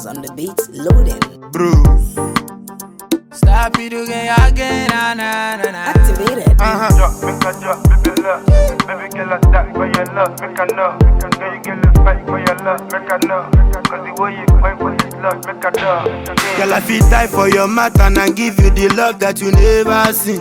Bars on the beat, loading. Bruce. Stop it again, again, na na na na. Activated. Uh-huh. Drop, make a drop, baby love. Baby girl, I die for your love, make a know. Girl, you get the fight for your love, make a know. Cause the way you fight for this love, make a know. Girl, I fit die for your matter and give you the love that you never seen.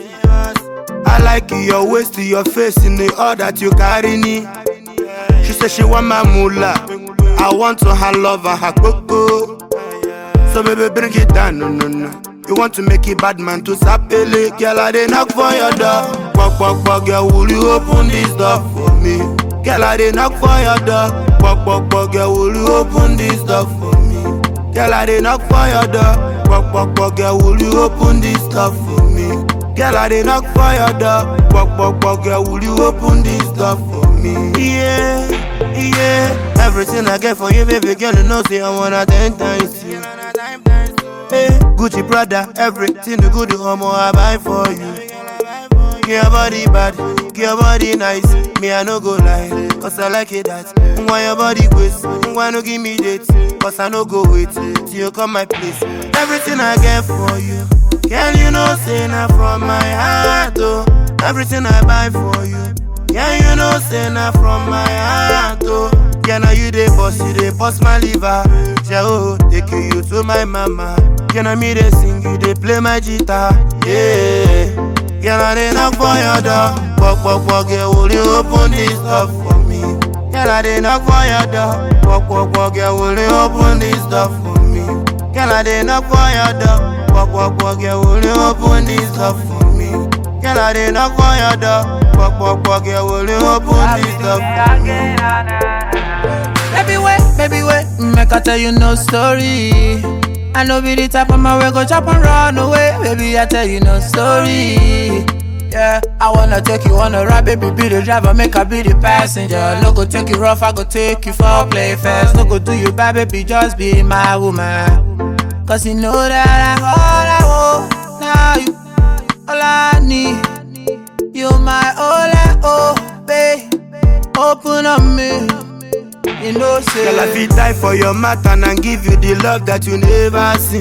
I like your waist to your face in the all that you carry me. She said she want my moolah. I want to her love and her coco. So baby, bring it down, no, no, no. You want to make it bad man to sapele Girl, I dey knock for your door Pok, pok, pok, girl, will you open this door for me? Girl, I dey knock for your door Pok, pok, pok, girl, will you open this door for me? Girl, I dey knock for your door Pok, pok, pok, girl, will you open this door for me? Girl, I dey knock for your door Pok, pok, pok, girl, will you open this door for me? Yeah, yeah Everything I get for you, baby girl, you know say I wanna ten times you Hey, Gucci Prada, everything the good homo I buy for you. Your body bad, your body nice. Me I no go lie, cause I like it that. Why your body waste? Why no give me dates? Cause I no go wait till you come my place. Everything I get for you, girl you know say na from my heart oh. Everything I buy for you, girl you know say na from my heart oh. Girl now you dey boss, you dey boss my liver. Yeah, oh, take you to my mama. Girl now me dey sing, you dey play my guitar. Yeah, girl I dey knock for your door. Pok pok pok, girl will you open this door for me? Girl I dey knock for your door. Pok pok pok, girl will you open this door for me? Girl I dey knock for your door. Pok pok pok, girl will you open this door for me? Girl I dey knock for your door. Pok pok pok, girl will you open this door for me? Baby wait, baby wait, make I tell you no story. I know be the type of man we go chop and run away. Baby, I tell you no story. Yeah, I wanna take you on a ride, baby, be the driver, make I be the passenger. No go take you rough, I go take you for play fast. No go do you bad, baby, just be my woman. Cause you know that I'm all I want. Now you, all I need. You my all I oh, babe. Open up me. You know, say. Girl, I fit die for your matter and give you the love that you never seen.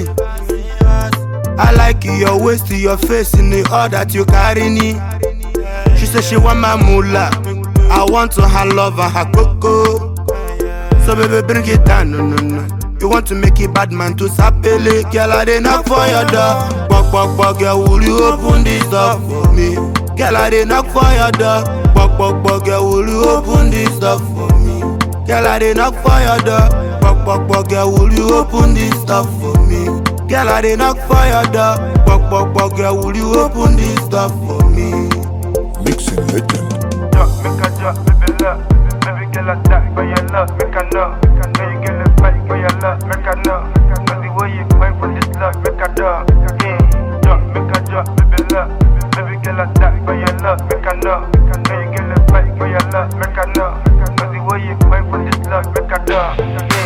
I like your waist to your face in the all that you carry me. She said she want my moolah. I want to her love and her coco. So baby, bring it down, no, no, no. You want to make it bad man to sapele Girl, I dey knock for your door Pok, pok, pok, girl, will you open this door for me? Girl, I dey knock for your door Pok, pok, pok, girl, will you open this door for me? Girl, I dey knock for your door Pok, pok, pok, girl, will you open this door for me? Girl, I dey knock for your door Pok, pok, pok, girl, will you open this door for me? Mixing legend. Drop, make a drop, baby love. Baby girl, I die for your love, make a know. Girl, you get the fight for your love, make a know. Cause the way you fight for this love, make a know. Yeah. Drop, make a drop, baby love. Baby girl, I die for your love, make a know. Girl, you get the fight for your love, make a know. Cause the way you fight for this love, make a know.